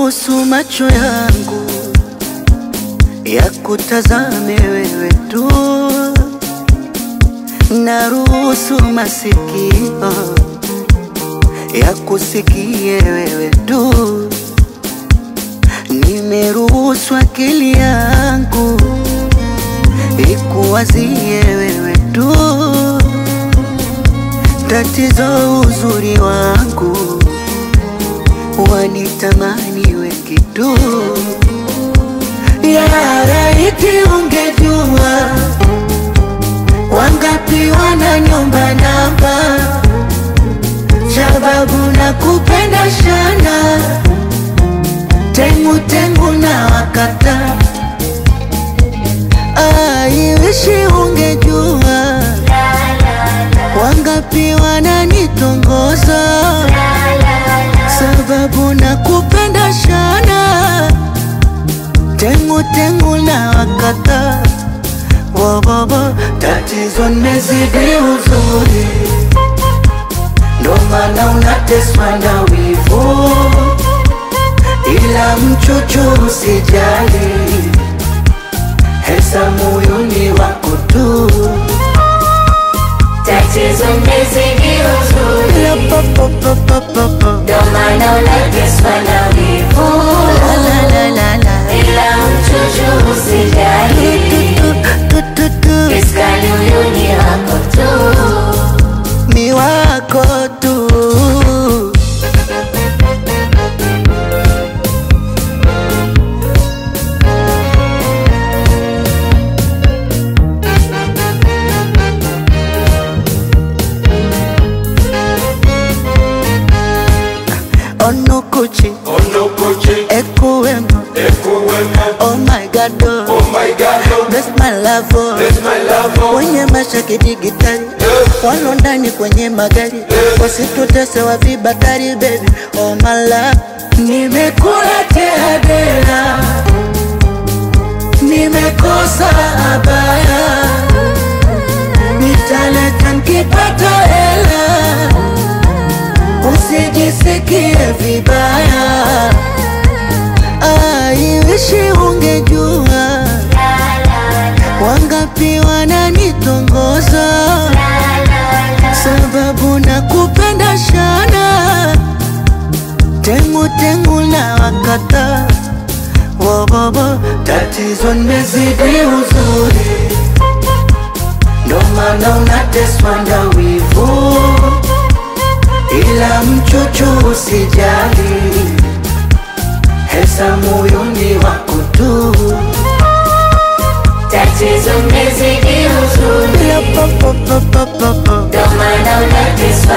Naruhusu macho yangu ya kutazame wewe tu, naruhusu masikio ya kusikie wewe tu, nimeruhusu akili yangu ikuwazie wewe tu. Tatizo uzuri wangu wanitamani wengi tu. Ya laiti ungejua wangapi wananiomba namba, sababu nakupenda sana, tengu tengu na wakata. Aiwishi ungejua wangapi wananitongoza, sababu nakupenda sana, tengu tengu na wakata. Wowowo, tatizo nimezidi uzuri, ndo maana unateswa na wivu, ila mchuchu usijali, hesa moyoni wako tu. Tatizo nimezidi uzuri, La pa pa pa pa pa pa. ndo maana unateswa na wivu, La la la la la. ila mchuchu usijali, Tu tu tu tu. iskali huyu ni wako tu. Ni wako tu. Onukuchi, Onokoche, Ekuwemo, Ekuwemo, oh my God, oh. oh my God, oh, bless my love, oh. bless my love, oh, Kwenye mashaki digitali walo ndani kwenye magari wasitutese wa vibatari baby, oh my love. Nimekula tehadera, nimekosa abaya, nitaleta nkipata hela, usijisikie vibaya. Aiwishi ungejua wangapi wananitongoza, sababu nakupenda sana, tengu tengu na wakata wowowo, tatizo nimezidi uzuri, ndo maana unateswa na wivu, ila mchuchu usijali, hesa moyoni wako tu. Tatizo nimezidi uzuri, La pa pa pa pa pa pa. ndo maana unateswa